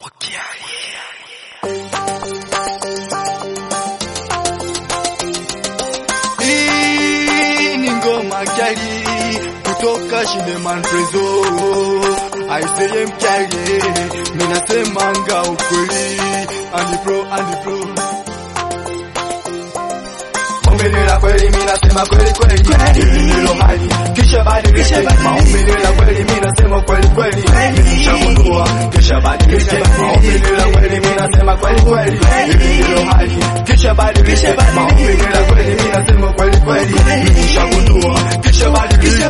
Hii ni ngoma kali kutoka Shineman Prezo. Aiseye mkali, minasemanga ukweli. Andi pro, andi pro. Ongelela kweli, minasema kweli kweli. Hilo hali kisha badilisha. Maongelela kweli, minasema kweli kweli. Nishagundua kisha badilisha. Maongelela kweli, minasema kweli kweli. Hilo hali kisha badilisha. Maongelela kweli, minasema kweli kweli. Nishagundua kisha badilisha.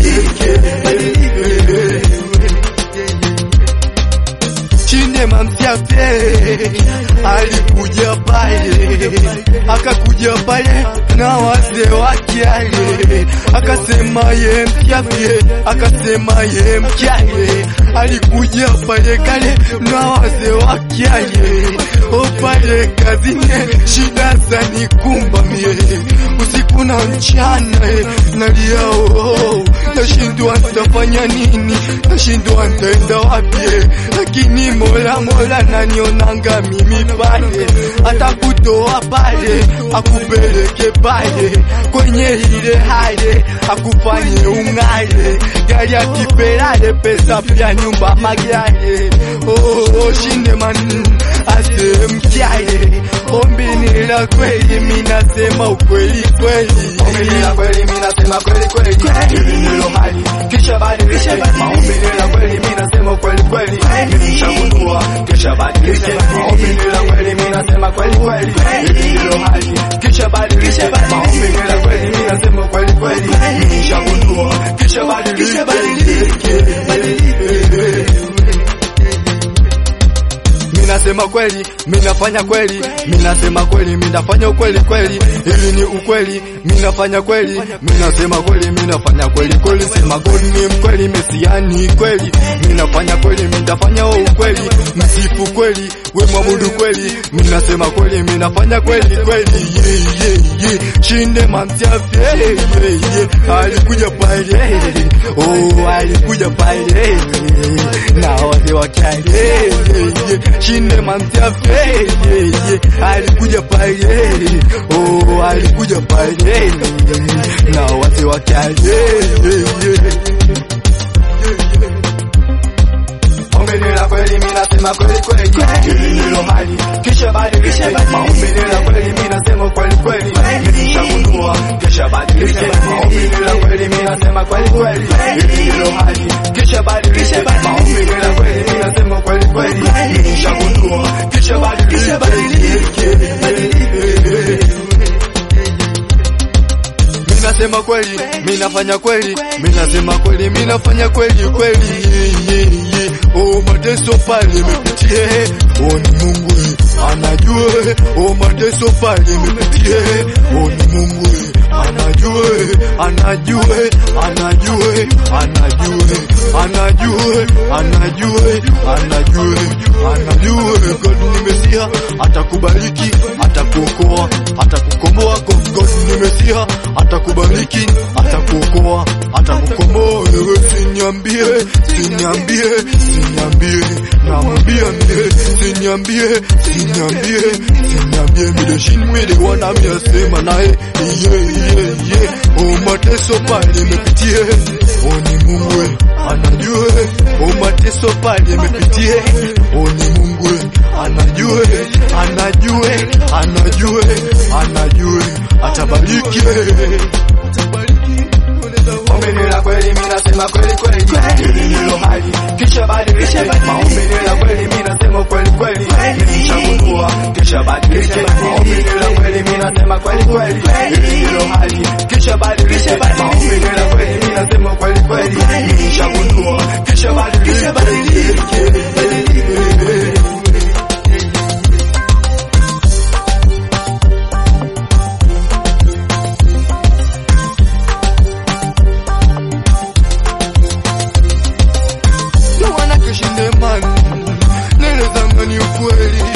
Chinema msiape alikuja pale, akakuja pale na wazee wake ale, akasema ye msiape, akasema ye mkale, alikuja pale kale na wazee wake ale, o pale kazini shida za nikumba mie usiku na mchana eh, nalia oh, nashindwa nitafanya nini, nashindwa nitaenda wapi eh, lakini Mola Mola nanionanga mimi pale, atakutoa pale akupeleke pale kwenye ile hale akufanye ung'ale, gari akipelale pesa pia nyumba magale oh, oh, Shineman ase mkyale ombi ni la kweli, minasema ukweli kweli, ombi ni la kweli, minasema kweli kweli, hilo hali kisha badilisha, maombi ni la kweli, minasema ukweli kweli, nilishagundua kisha badilisha, maombi ni la kweli, minasema kweli kweli, hilo hali kisha badilisha, maombi ni la kweli, minasema ukweli kweli, nilishagundua kisha badilisha, Minasema kweli, minafanya kweli, minasema kweli, minafanya ukweli kweli, ili ni ukweli, minafanya kweli, minasema kweli, minafanya kweli kweli, sema God ni mkweli, mesiani kweli, minafanya kweli, minafanya ukweli, msifu kweli, we mwabudu kweli, minasema kweli, minafanya kweli kweli, yeah, yeah, yeah. Shinde mamsiafi, yeah, yeah, yeah. alikuja pale, oh, alikuja pale, na wazee wakali, yeah, yeah, yeah. Shinde mamsiafi, yeah, yeah, yeah. alikuja pale, oh, alikuja pale, na wazee wakali, yeah, yeah, yeah. Ongelela kweli minasema kweli kweli, hilo hali kisha badilisha. Maongelela kweli minasema kweli kweli, nilishagundua kisha badilisha. Maongelela kweli minasema kweli kweli, hilo hali kisha badilisha. Maongelela kweli minasema kweli kweli, nilishagundua kisha badilisha. Minasema kweli, minafanya kweli, minasema kweli, minafanya kweli kweli. yeah, yeah. Oh, mateso pale mepitie, oh ni Mungu eh, anajua. Oh, mateso pale mepitie, oh ni Mungu eh, anajua, anajua, anajua, anajua, anajua, anajua, anajua, anajua. God ni Mesia, atakubariki, atakuokoa, atakukomboa. God God ni Mesia, atakubariki, atakuokoa, atakukomboa. Wewe siniambie, siniambie, siniambie, namwambia mie, siniambie, siniambie, siniambie, mideshini mwede wana miasema naye, yeah, yeah, yeah. O mateso pale mepitie, o ni Mungu anajue, o mateso pale mepitie, o ni Mungu anajue, anajue, anajue, anajue, atabariki, atabariki. Ongelela kweli, minasema kweli kweli, hilo hali kisha badilisha. Maongelela kweli, minasema kweli kweli, nilishagundua kisha badilisha. Maongelela kweli, minasema kweli kweli, hilo hali kisha badilisha. Maongelela kweli, minasema kweli kweli, nilishagundua kisha badilisha. Ndio wana Shineman, nele zamani ukweli